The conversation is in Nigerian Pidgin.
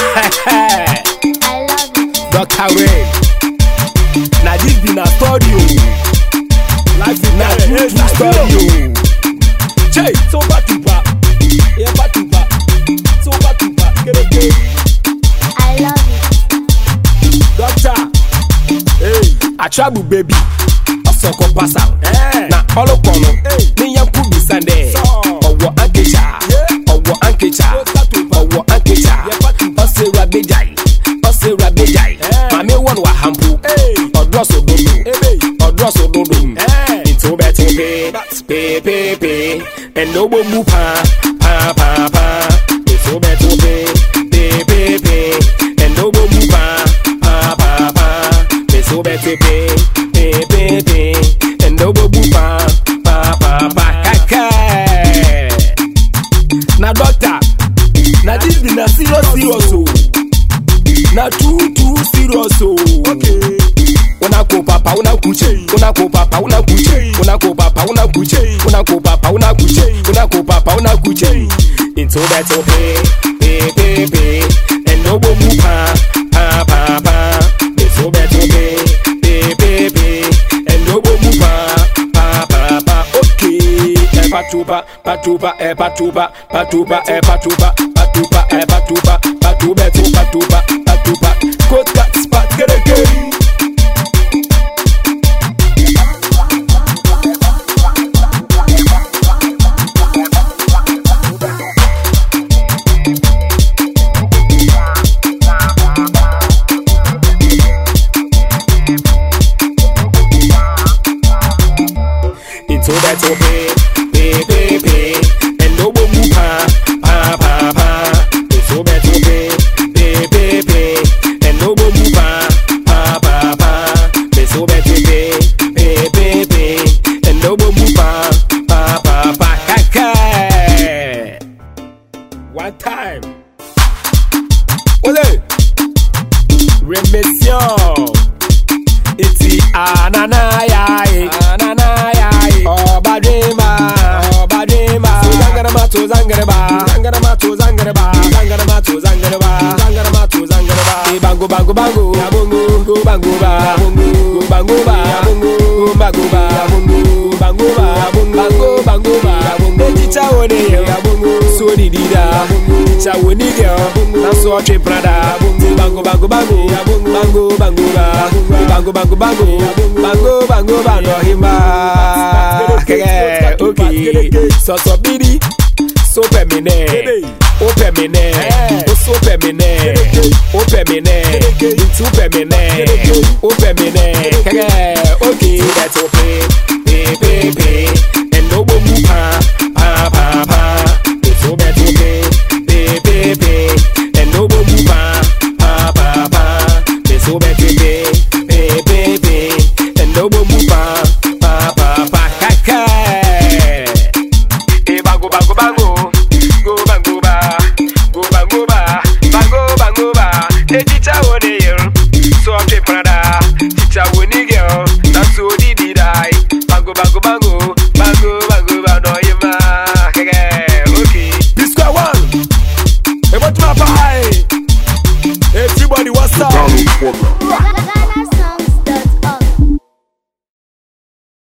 I love it. Dr. Ray. Na this be na story o. Life na true true story o. Chey, so back to back. Yeah, back to back. So back to back. Kereke. I love it. Doctor. Hey, Atrabu baby. Ọsọkọ pasa. Na ọlọkọnu. Ní yankun bisande. Ọwọ́ ankecha. Ọwọ́ ankecha. Ọwọ́ ankecha. Ọsẹ rabejai. Ọsẹ rabejai. Màmí wọ̀n wà hàmpù. Ọdúrọ̀ sòdodo. Ọdúrọ̀ sòdodo. Ètò bẹ́ẹ̀ tó pé. Pépépé. Ẹ̀nà owó mú pa. Pa pa pa. Ètò bẹ́ẹ̀ tó pé. Pépépé. Ẹ̀nà owó mú pa. Pa pa pa. Ètò bẹ́ẹ̀ tó pé. Pépépé. Ẹ̀nà owó mú pa. Pa pa pa. Kẹ́kẹ́. Na doctor. Na this be na serious serious o. Na too too serious o. Okay. Una ko papa una kuche. Una ko papa una kuche. Una ko papa una kuche. Una ko papa una kuche. Una ko papa una kuche. Into that to pay, pay, pay, pay. And no go move pa, pa, pa, pa. Into that to pay, pay, pay, pay. And no go move pa, pa, pa, pa. Okay. Eh, patuba, patuba, eh, patuba, patuba, eh, patuba, patuba, eh, patuba, patuba, eh, patuba, patuba. Coat cut spot, get a game. into that to pay, pay, pay, pay, and no one move pa, pa, pa, pa. Into that to pay, pay, pay, pay, and no one move pa, pa, pa, pa. Into that to pay, pay, pay, pay, and no one move pa, pa, pa, pa. Kaka. One time. Ole. Remission. Iti ananayai ananayai Obadrima Obadrima Tuzangarama tuzangaraba Zangarama tuzangaraba Zangarama tuzangaraba Zangarama tuzangaraba Bango bango bango Yabungu Go bango ba Yabungu Go bango ba Yabungu Go bango ba Yabungu Bango ba Yabungu Bango bango ba Yabungu Ejicha wone yo Yabungu So di dida Ejicha wone yo Na so tre prada Bango bango bango Bango bango ba Bango bango bango Bango bango bango himba Kege Okay So so bidi So pemine O pemine O so pemine O pemine Into pemine O pemine Kege Okay That's okay Pay pay pay